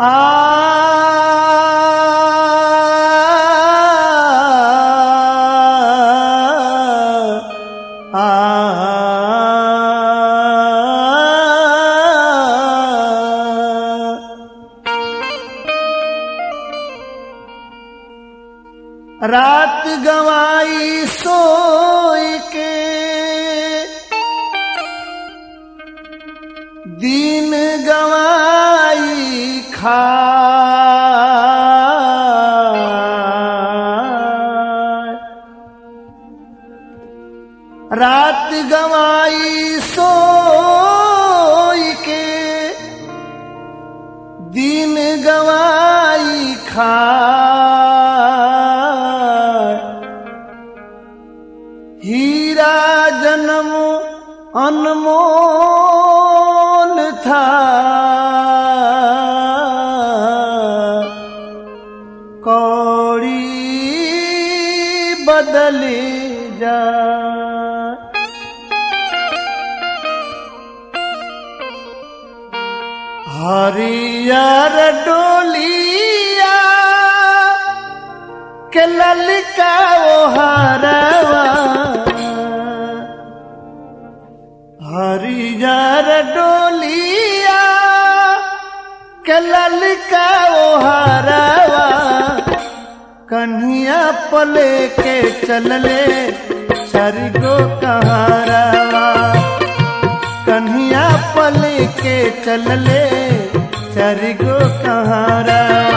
आ रात गवाई सोई के दिन गवाई खा रात गवाई सोई के दिन गवाई खा हीरा जन्म अनमोल था कौड़ी बदली जा हरियर डोलिया के ललका ओ हरवा हरियर डोलिया के ललका ओ हरवा कन्हिया पले के चलले चरगो कहारवा कन्हिया पले के चलले चरगो कहारवा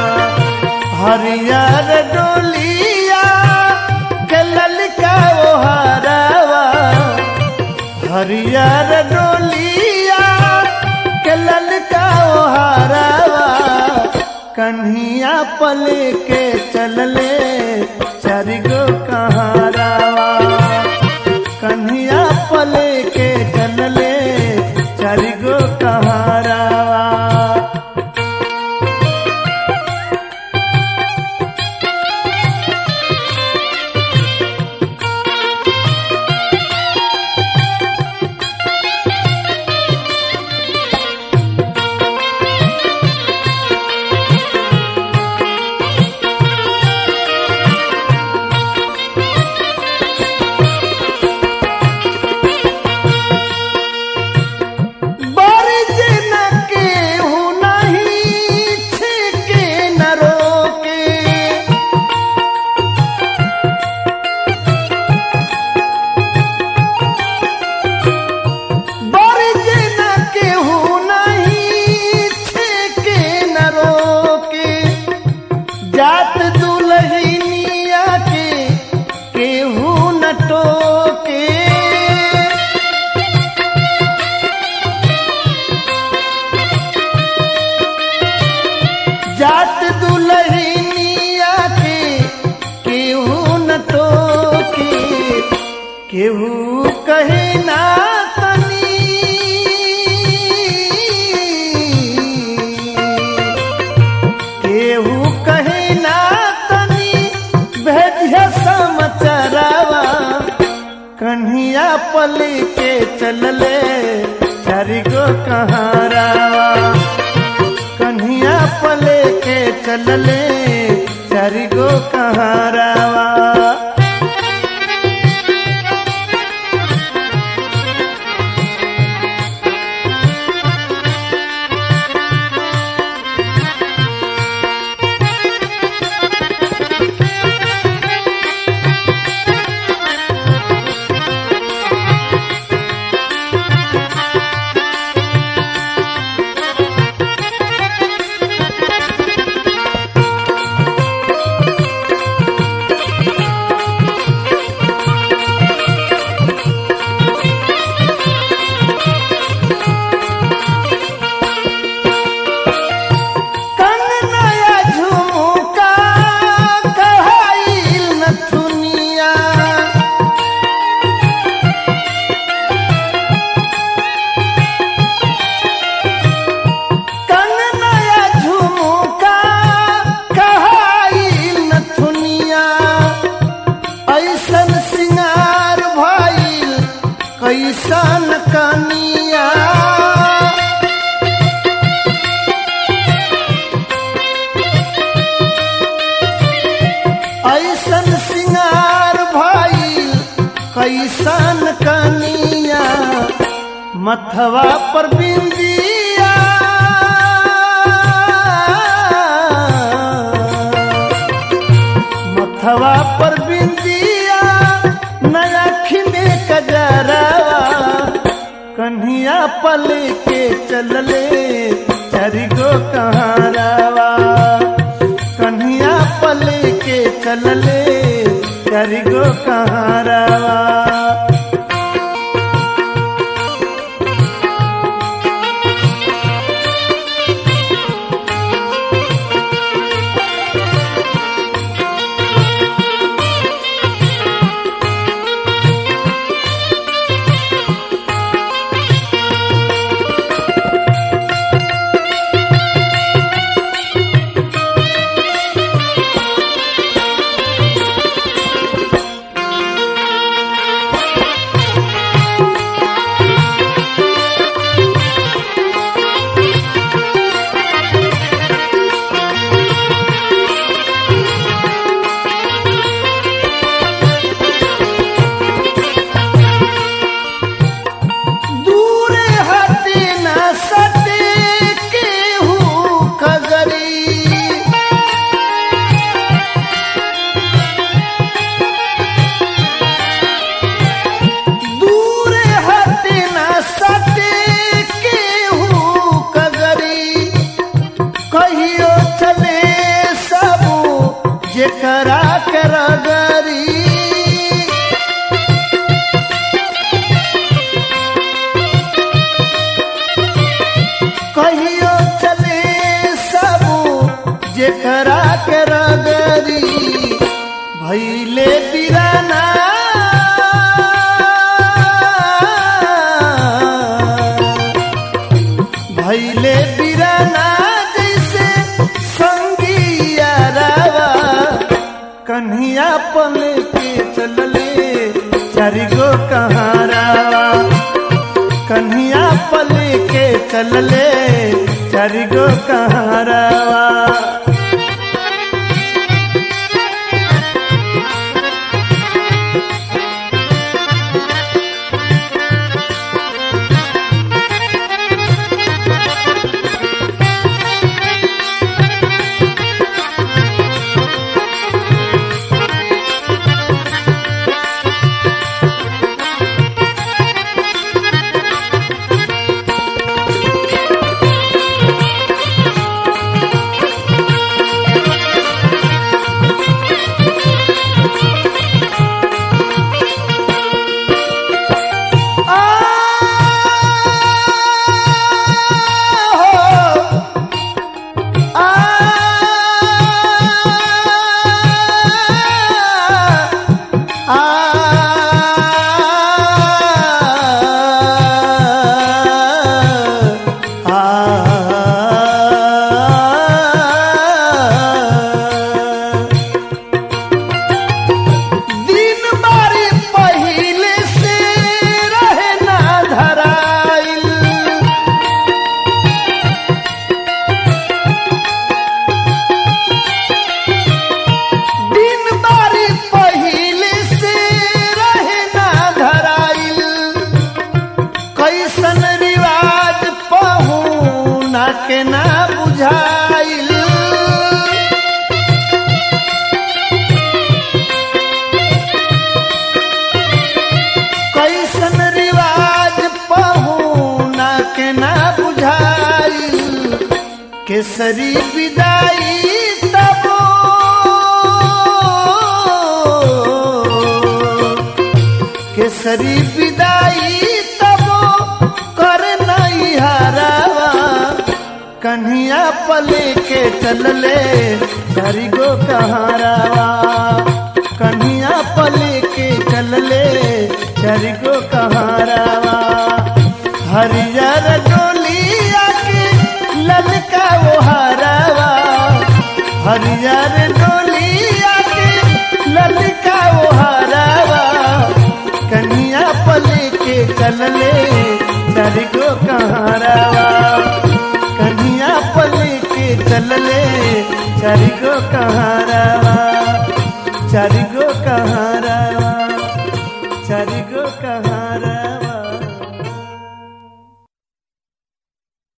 हरियर डोलिया के ललका ओ हरवा हरियर डोलिया के ललका ओ हरवा कन्हिया पले के चलले चरगो कहारवा कन्हिया पले के चलले चरगो कहारवा बरज न केहू नहीं छिके न रोके बरज न केहू नहीं छिके न रोके जात दुल्हनिया के केहू न टोके जात दुल्हनिया के केहू न टोके केहू कहे ना तनी केहू कहे ना तनी भेजिया समाचारवा कन्हिया पले के चलले चारिगो कहारावा कन्हिया पले के चलले चारिगो कहारावा कैसन कनिया मथवा पर बिंदिया मथवा पर बिंदिया नया में कजरावा कन्हिया पल के चलले चरिगो कहारावा कन्हिया पल के चलले चरिगो कहारावा दूरे हटे न सटे केहू खगरी दूरे हटे न सटे केहू खगरी कहियो चले सबू जेकरा के रगरी कहियो चले सबू जेकरा के रगरी भैले बिराना भैले बिराना जैसे संगिया रावा कन्हिया पल के चलले चारिगो कहारावा कन्हिया पल के चलले चारिगो कहारावा दिन बारी पहिले से रहे ना धराइल दिन बारी पहिले से रहे ना धराइल कैसन रिवाज पहू ना के ना बुझाइल कैसन रिवाज पहुना के ना बुझाइल केसरी विदाई तब केसरी विदाई तब कर नहीं हरावा कन्हिया पले के चलले धरी गो कहारावा कन्हिया पले के चलले धरी गो कहारावा हरियर डोलिया के ललका वो हरावा हरियर डोलिया के ललका वो हरावा कन्हिया पले के चलले धरी गो कहारावा कन्हिया पले के चलले चारिगो कहारावा चारिगो कहारावा